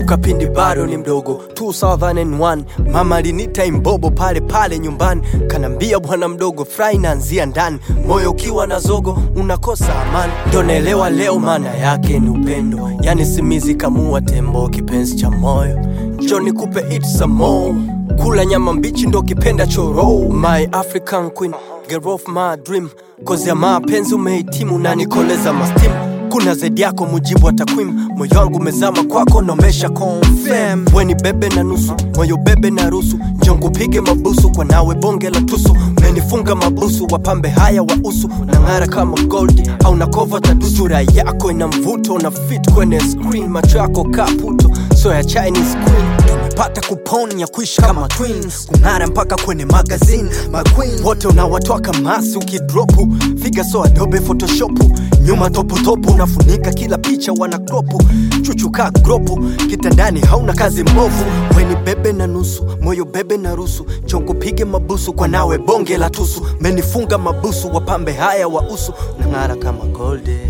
nakumbuka pindi bado ni mdogo 2001 mama alinita imbobo pale pale nyumbani kanambia bwana mdogo fry naanzia ndani moyo ukiwa na zogo unakosa amani ndo naelewa leo maana yake ni upendo yani simizi kamua tembo kipenzi cha moyo njo nikupe it some more kula nyama mbichi ndo kipenda choro my african queen girl of my dream kozi ya mapenzi umehitimu na nikoleza mastimu kuna zaidi yako mujibu wa takwimu moyo wangu umezama kwako nomesha confirm weni bebe na nusu moyo bebe na rusu njongupige mabusu kwa nawe bonge la tusu menifunga mabusu wapambe haya wa usu na ng'ara kama gold au na kova tadusu sura yako ina mvuto na fit kwenye screen macho yako kaputo so ya chinese queen tumepata kupon ya kuishi kama twins kung'ara mpaka kwenye magazine maqueen wote unawatoa kamasi ukidropu figa so adobe photoshopu nyuma toputopu unafunika kila picha wana kropu chuchuka gropu kitandani hauna kazi mbovu weni bebe na nusu moyo bebe na rusu chongo pige mabusu kwa nawe bonge la tusu menifunga mabusu wapambe haya wa usu nang'ara kama golde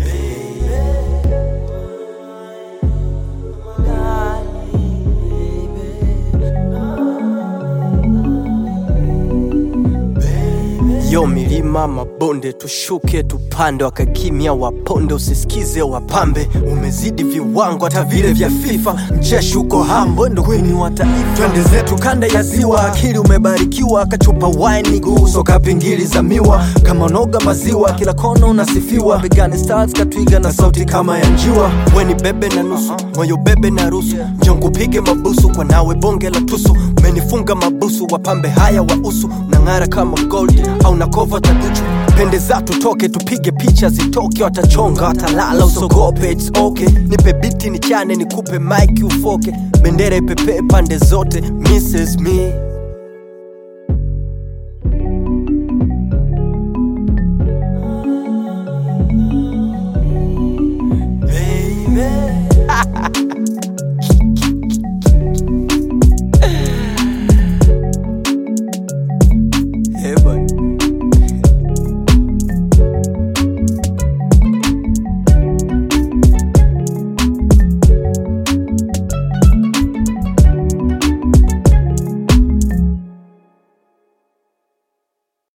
yo milima mabonde tushuke tupande wakakimya waponde usisikize wapambe umezidi viwango hata vile vya fifa mcheshi uko hambo ndo kwini wa taifa twende zetu kanda ya ziwa akili umebarikiwa kachupa wine guso kapingili za miwa kama noga maziwa kila kona unasifiwa begani stars katwiga na sauti kama ya njiwa weni bebe na nusu moyo bebe na rusu njongupige mabusu kwa nawe bonge la tusu menifunga mabusu wapambe haya wa usu nang'ara kama gold au na kova taduchu pende za tutoke tupige picha zitoke watachonga watalala usogope its okay nipe biti nichane nikupe mike ufoke bendera ipepee pande zote mrs me